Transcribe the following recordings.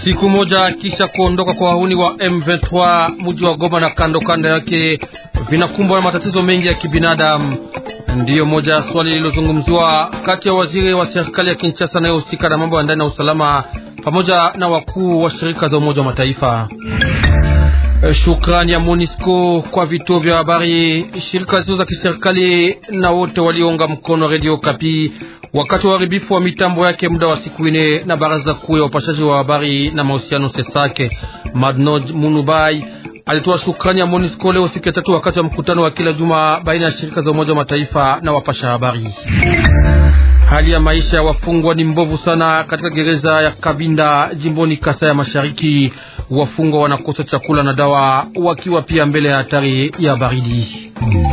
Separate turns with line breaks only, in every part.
Siku moja kisha kuondoka kwa wahuni wa M23, mji wa Goma na kando kando yake vinakumbwa na matatizo mengi ya kibinadamu. Ndiyo moja ya swali lililozungumziwa kati ya waziri wa serikali ya Kinshasa anayehusika na mambo ya ndani na usalama pamoja na wakuu wa shirika za Umoja wa Mataifa. Shukrani ya MONUSCO kwa vituo vya habari, shirika zisizo za kiserikali na wote waliounga mkono Radio Kapi wakati wa uharibifu wa mitambo yake muda wa siku ine na baraza kuu ya upashaji wa habari na mahusiano Sesake. Madnod Munubai alitoa shukrani ya MONUSCO leo siku ya tatu wakati wa mkutano wa kila juma baina ya shirika za Umoja wa Mataifa na wapasha habari. Hali ya maisha ya wafungwa ni mbovu sana katika gereza ya Kabinda jimboni Kasa ya Mashariki. Wafungwa wanakosa chakula na dawa, wakiwa pia mbele ya hatari ya baridi.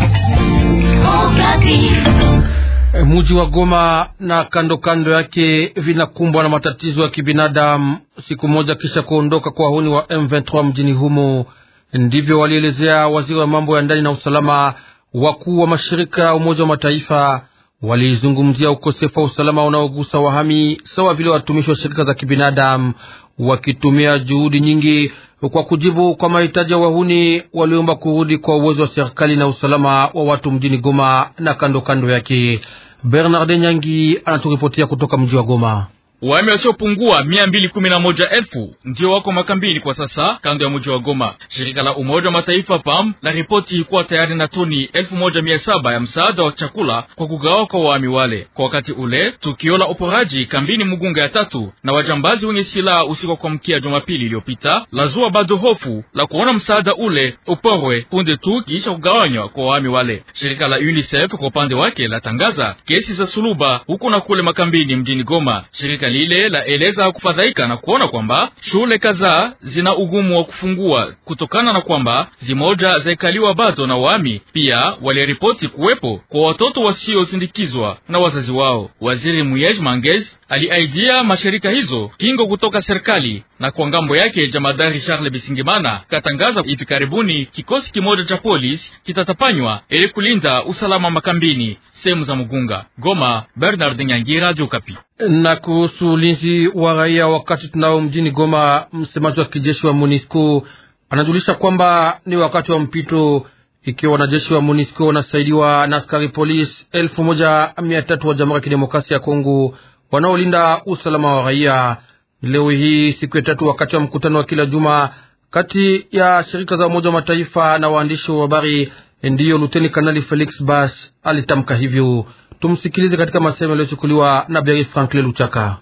Muji wa Goma na kando kando yake vinakumbwa na matatizo ya kibinadamu siku moja kisha kuondoka kwa wahuni wa M23 mjini humo. Ndivyo walielezea waziri wa mambo ya ndani na usalama. Wakuu wa mashirika ya Umoja wa Mataifa walizungumzia ukosefu wa usalama unaogusa wahami sawa vile watumishi wa shirika za kibinadamu, wakitumia juhudi nyingi kwa kujibu kwa mahitaji ya wahuni. Waliomba kurudi kwa uwezo wa serikali na usalama wa watu mjini Goma na kando kando yake. Bernard Nyangi anaturipotia kutoka mji wa Goma.
Wahami wasiopungua mia mbili kumi na moja elfu ndio wako makambini kwa sasa kando ya mji wa Goma. Shirika la Umoja wa Mataifa PAM la ripoti kuwa tayari na toni elfu moja mia saba ya msaada wa chakula kwa kugawa kwa wahami wale. Kwa wakati ule tukio la uporaji kambini Mugunga ya tatu na wajambazi wenye silaha usiku wa kuamkia Jumapili iliyopita lazua bado hofu la kuona msaada ule uporwe punde tu kiisha kugawanywa kwa wahami wale. Shirika la UNICEF kwa upande wake latangaza kesi za suluba huku na kule makambini mjini Goma. Shirika lile laeleza kufadhaika na kuona kwamba shule kadhaa zina ugumu wa kufungua kutokana na kwamba zimoja zaikaliwa bado na wahami. Pia waliripoti kuwepo kwa watoto wasiosindikizwa na wazazi wao. Waziri Muyej Mangez aliaidia mashirika hizo kingo kutoka serikali, na kwa ngambo yake jamadari Charles Bisingimana katangaza hivi karibuni kikosi kimoja cha polisi kitatapanywa ili kulinda usalama makambini sehemu za Mugunga. Goma, Bernard Nyangi, Radio Kapi.
Na kuhusu ulinzi wa raia wakati tunao mjini Goma, msemaji wa kijeshi wa MONUSCO anajulisha kwamba ni wakati wa mpito, ikiwa wanajeshi wa MONUSCO wanasaidiwa na askari polisi elfu moja mia tatu wa Jamhuri ya Kidemokrasia ya Kongo wanaolinda usalama wa raia. Leo hii siku ya tatu, wakati wa mkutano wa kila juma kati ya shirika za Umoja wa Mataifa na waandishi wa habari, ndiyo Luteni Kanali Felix Bas alitamka hivyo. Tumsikilize katika masemo yaliyochukuliwa na Beri Franklin Luchaka.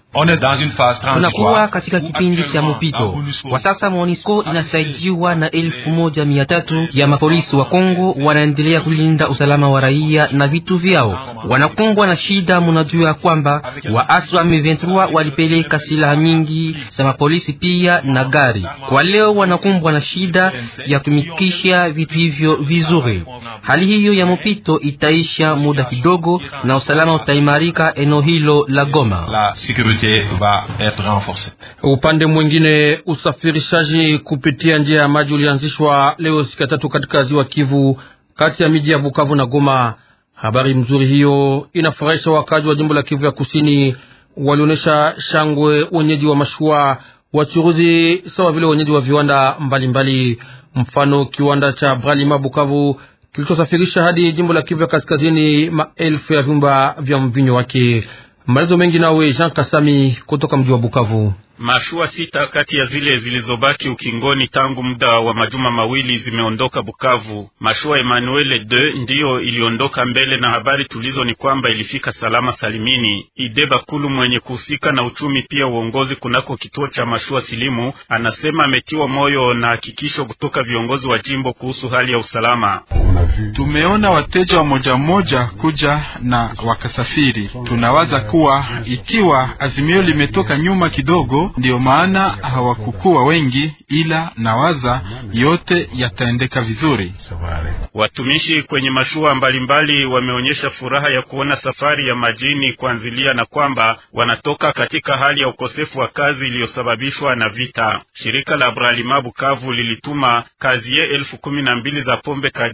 Tunakuwa katika kipindi cha mpito kwa sasa. MONUSCO inasaidiwa na elfu moja mia tatu ya mapolisi wa Kongo, wanaendelea kulinda usalama wa raia na vitu vyao. Wanakumbwa na shida, munajua kwamba waasi wa M23 walipeleka silaha nyingi za mapolisi pia na gari. Kwa leo wanakumbwa na shida ya kutumikisha vitu hivyo vizuri. Hali hiyo ya mpito itaisha muda kidogo na usalama utaimarika eneo hilo la Goma.
La sécurité va être renforcée.
Upande mwingine, usafirishaji kupitia njia ya maji ulianzishwa leo siku ya tatu katika ziwa Kivu kati ya miji ya Bukavu na Goma. Habari mzuri hiyo inafurahisha wakazi wa jimbo la Kivu ya Kusini, walionyesha shangwe wenyeji wa mashua, wachuruzi sawa vile wenyeji wa viwanda mbalimbali mbali. Mfano kiwanda cha Bralima Bukavu kilichosafirisha hadi jimbo la Kivu ya Kaskazini maelfu ya vyumba vya mvinyo wake. Maelezo mengi nawe Jean Kasami kutoka mji wa Bukavu.
Mashua sita kati ya zile zilizobaki ukingoni tangu muda wa majuma mawili zimeondoka Bukavu. Mashua Emmanuel de ndiyo iliondoka mbele, na habari tulizo ni kwamba ilifika salama salimini. Ide Bakulu mwenye kuhusika na uchumi pia uongozi kunako kituo cha mashua Silimu anasema ametiwa moyo na hakikisho kutoka viongozi wa jimbo kuhusu hali ya usalama.
Tumeona wateja wa moja moja kuja na wakasafiri. Tunawaza kuwa ikiwa azimio limetoka nyuma kidogo ndiyo maana hawakukuwa wengi, ila nawaza yote yataendeka vizuri.
Watumishi kwenye mashua mbalimbali wameonyesha furaha ya kuona safari ya majini kuanzilia na kwamba wanatoka katika hali ya ukosefu wa kazi iliyosababishwa na vita. Shirika la Bralima Bukavu lilituma kazie elfu kumi na mbili za pombe kadiri anaeleza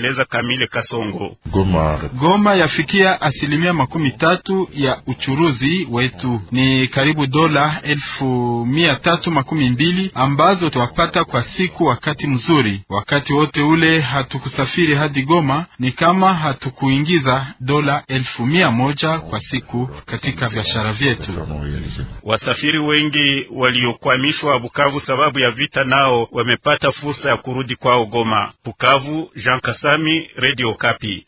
anaeleza Kamile Kasongo.
Goma, Goma yafikia asilimia makumi tatu ya uchuruzi wetu ni karibu dola elfu mia tatu makumi mbili ambazo twapata kwa siku. Wakati mzuri, wakati wote ule hatukusafiri hadi Goma, ni kama hatukuingiza dola elfu mia moja kwa siku katika biashara vyetu.
Wasafiri wengi waliokwamishwa Bukavu sababu ya vita nao wamepata fursa ya kurudi kwao Goma. Bukavu, Jean Kasami, Radio Kapi.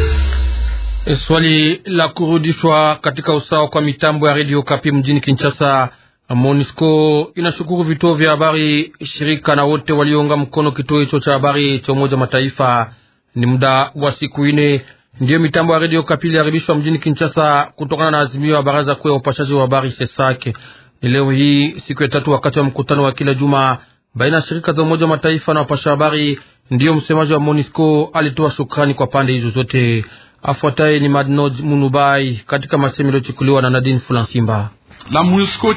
Swali la kurudishwa katika usawa kwa mitambo ya Radio Kapi mjini Kinshasa. MONUSCO inashukuru vituo vya habari, shirika na wote waliounga mkono kituo hicho cha habari cha Umoja Mataifa. Ni muda wa siku ine ndiyo mitambo ya Radio Kapi iliharibishwa mjini Kinshasa kutokana na azimio ya baraza kuu ya upashaji wa habari SESAK. Ni leo hii siku ya tatu, wakati wa mkutano wa kila juma baina ya shirika za Umoja Mataifa na wapasha habari, ndiyo msemaji wa MONUSCO alitoa shukrani kwa pande hizo zote. Afuataye ni Madnod Munubai katika masemi yaliyochukuliwa na Nadine Fulansimba.
La MONUSCO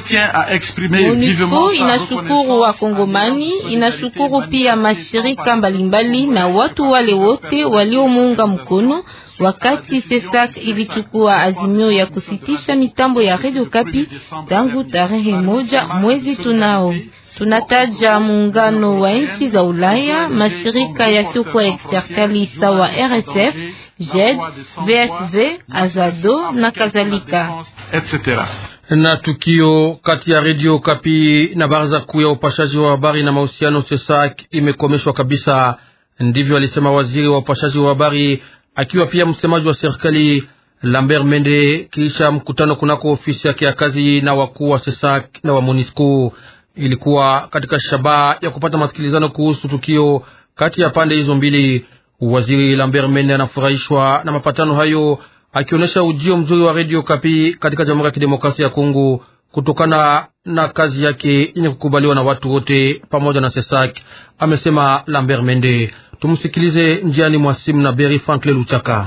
inashukuru Wakongomani, inashukuru pia mashirika mbalimbali na watu wale wote waliomuunga mkono wakati SESAK ilichukua azimio ya kusitisha mitambo ya Radio Kapi tangu tarehe moja mwezi tunao tunataja muungano wa nchi za Ulaya, mashirika yasiyokuwa ya kiserikali sawa RSF, JED, VSV, Azado na kadhalika.
Na tukio kati ya Radio Kapi na baraza kuu ya upashaji wa habari na mahusiano SESAK imekomeshwa kabisa. Ndivyo alisema waziri wa upashaji wa habari akiwa pia msemaji wa serikali Lambert Mende kisha mkutano kunako ofisi yake ya kazi na wakuu wa SESAK na wa MONUSCO. Ilikuwa katika shabaha ya kupata masikilizano kuhusu tukio kati ya pande hizo mbili. Waziri Lambert Mende anafurahishwa na mapatano hayo, akionyesha ujio mzuri wa Radio Kapi katika Jamhuri ya Kidemokrasia ya Kongo kutokana na kazi yake yenye kukubaliwa na watu wote pamoja na SESAK, amesema Lambert Mende. Tumsikilize njiani mwa simu na Beri Frankle Luchaka.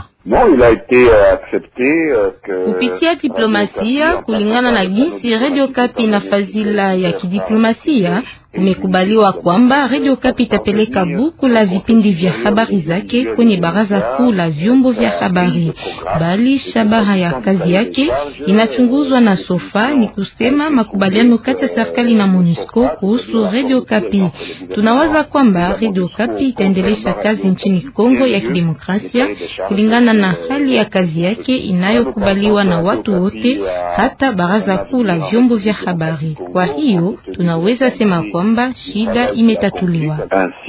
Kupitia diplomasia kulingana na jinsi Radio Kapi na fadhila ya kidiplomasia kumekubaliwa kwamba Radio Kapi itapeleka buku la vipindi vya habari zake kwenye baraza kuu la vyombo vya habari, bali shabaha ya kazi yake inachunguzwa na Sofa. Ni kusema makubaliano kati ya serikali na MONUSCO kuhusu Radio Kapi. Tunawaza kwamba Radio Kapi itaendelesha kazi nchini Kongo ya Kidemokrasia kulingana na hali ya kazi yake inayokubaliwa na watu wote, hata baraza kuu la vyombo vya habari. Kwa hiyo tunaweza sema kwamba shida imetatuliwa.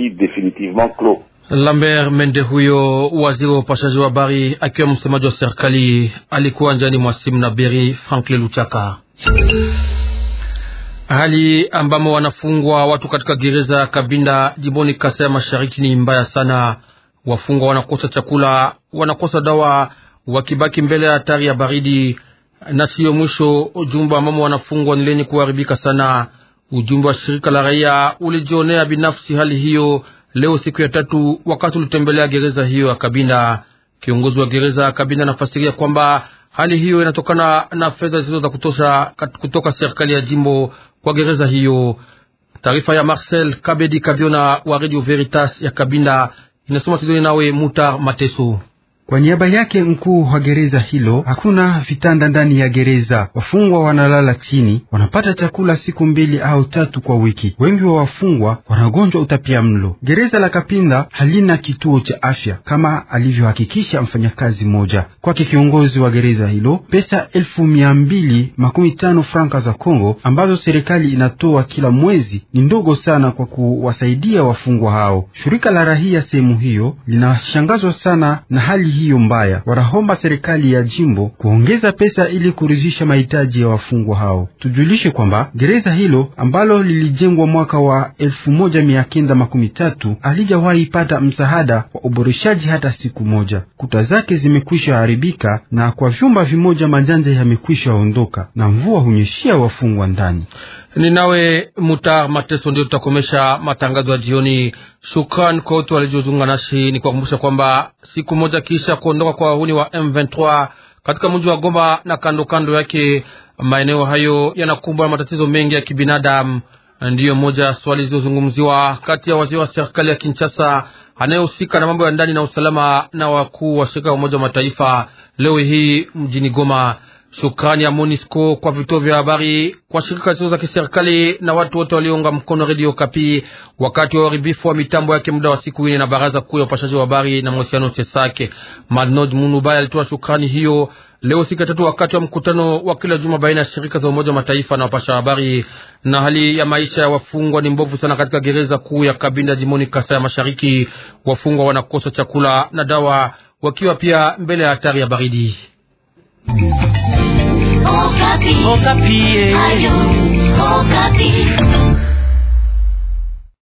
Lambert Mende huyo waziri wa upashaji wa habari akiwa msemaji wa serikali alikuwa njani mwa simu na Beri Franklin Luchaka. Hali ambamo wanafungwa watu katika gereza ya Kabinda jimboni Kasai ya Mashariki ni mbaya sana. Wafungwa wanakosa chakula, wanakosa dawa, wakibaki mbele ya hatari ya baridi. Na siyo mwisho, jumba ambamo wanafungwa ni lenye kuharibika sana. Ujumbe wa shirika la raia ulijionea binafsi hali hiyo leo siku ya tatu, wakati ulitembelea gereza hiyo ya Kabinda. Kiongozi wa gereza ya Kabinda anafasiria kwamba hali hiyo inatokana na fedha zilizo za kutosha kutoka serikali ya jimbo kwa gereza hiyo. Taarifa ya Marcel Kabedi Kaviona wa Radio Veritas ya Kabinda inasoma Sidoni nawe Mutar Mateso.
Kwa niaba yake mkuu wa gereza hilo, hakuna vitanda ndani ya gereza. Wafungwa wanalala chini, wanapata chakula siku mbili au tatu kwa wiki. Wengi wa wafungwa wanagonjwa utapia mlo. Gereza la Kapinda halina kituo cha afya kama alivyohakikisha mfanyakazi mmoja. Kwake kiongozi wa gereza hilo, pesa elfu mia mbili makumi tano franka za Kongo ambazo serikali inatoa kila mwezi ni ndogo sana kwa kuwasaidia wafungwa hao. Shirika la rahia sehemu hiyo linashangazwa sana na hali hiyo mbaya. Wanaomba serikali ya jimbo kuongeza pesa ili kuridhisha mahitaji ya wafungwa hao. Tujulishe kwamba gereza hilo ambalo lilijengwa mwaka wa elfu moja mia kenda makumi tatu halijawahi pata msaada wa uboreshaji hata siku moja. Kuta zake zimekwisha haribika na kwa vyumba vimoja majanja yamekwisha ondoka na mvua hunyeshia wafungwa ndani.
Ni nawe Mutar Mateso, ndio tutakomesha matangazo ya jioni. Shukran kwa wote waliozungumza nasi. Ni kuwakumbusha kwamba siku moja kisha kuondoka kwa wahuni wa M23 katika mji wa Goma na kando kando yake, maeneo hayo yanakumbwa na matatizo mengi ya kibinadamu. Ndiyo moja swali zilizozungumziwa kati ya waziri wa serikali ya Kinshasa anayehusika na mambo ya ndani na usalama na wakuu wa shirika la Umoja wa Mataifa leo hii mjini Goma. Shukrani ya MONUSCO kwa vituo vya habari, kwa shirika zisizo za kiserikali na watu wote waliounga mkono Radio Kapi wakati wa uharibifu wa mitambo yake muda wa siku ine na baraza kuu ya upashaji wa habari na mahusiano Sesake. Madnoj Munubaya alitoa shukrani hiyo leo siku ya tatu wakati wa mkutano wa kila juma baina ya shirika za Umoja wa Mataifa na wapasha habari. Na hali ya maisha ya wafungwa ni mbovu sana katika gereza kuu ya Kabinda jimoni Kasa ya Mashariki. Wafungwa wanakosa chakula na dawa, wakiwa pia mbele ya hatari ya baridi.
Okapi. Okapi. Ayu, Okapi.